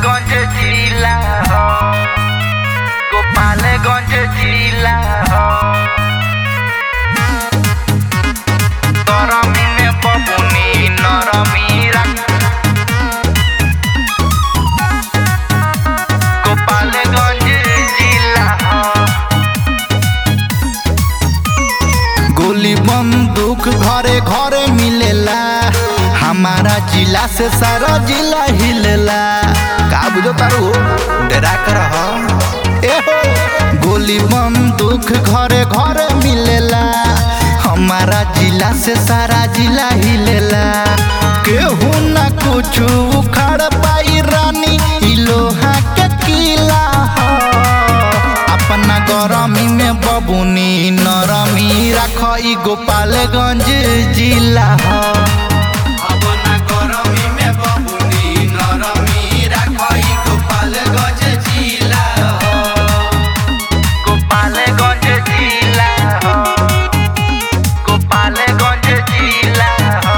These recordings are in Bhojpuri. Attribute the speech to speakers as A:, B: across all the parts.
A: गोपालगंज जिला हो गोपालगंज जिला हो गरमी में बबुनी नरमी रख गोपालगंज जिला हो
B: गोली बंदूक घरे घरे मिलेला हमारा जिला से सारा जिला हिलेला का बुझो तारू डरा कर ए हो गोली बंदूक घरे घरे मिलेला हमारा जिला से सारा जिला हिलेला केहू ना कुछ उखाड़ पाई रानी इ लोहा के किला हो अपना गरमी में बबुनी नरमी राख इ गोपालगंज जिला हो अपना गरमी में बबुनी नरमी राख इ गोपालगंज जिला हो
A: गोपालगंज जिला हो गोपालगंज जिला हो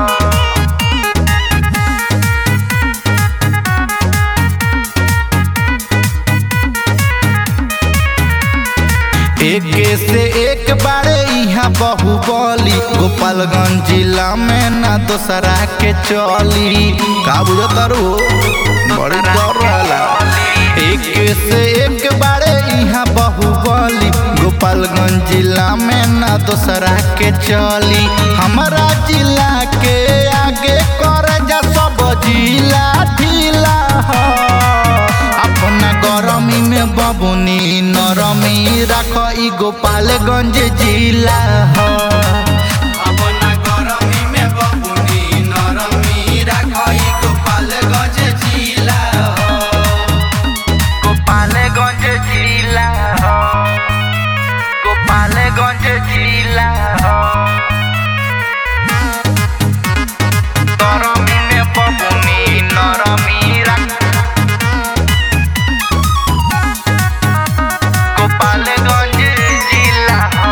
B: एक से एक बारे यहाँ बहुबली गोपालगंज जिला में ना दोसरा के चली का बुझो तारू बड़ी डर रहला एक से एक बारे यहाँ बहुबली गोपालगंज जिला में ना दोसरा के चली हमारा जिला के आगे कर जा सब जिला ढीला हो अपना गरमी में बबुनी नरमी राख इ गोपालगंज जिला हो अपना गरमी में बबुनी नरमी राख इ गोपालगंज जिला हो
A: गोपालगंज जिला हो गोपालगंज जिला हो गरमी में बबुनी नरमी रख गोपालगंज जिला हो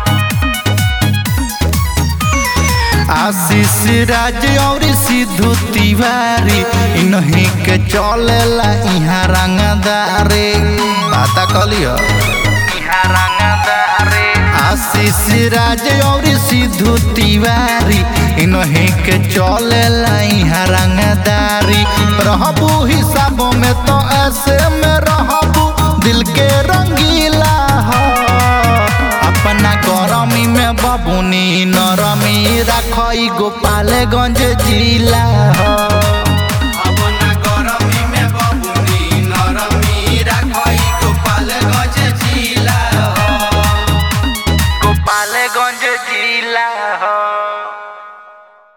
B: आशीष राज और सिद्धू तिवारी इन्हीं के चलेला यहाँ रंगदारे पता कलियो
A: इहाँ रंगदारे
B: आशीष राज और सिद्धू तिवारी इन्हीं के चलेला यहाँ रंगदारी रहबू हिसाबों में तो ऐसे में रहबू दिल के रंगीला हो अपना गरमी में बबुनी नरमी राख इ गोपालगंज जिला हो अपना गरमी में बबुनी नरमी राख इ गोपालगंज जिला हो
A: गोपालगंज जिला हो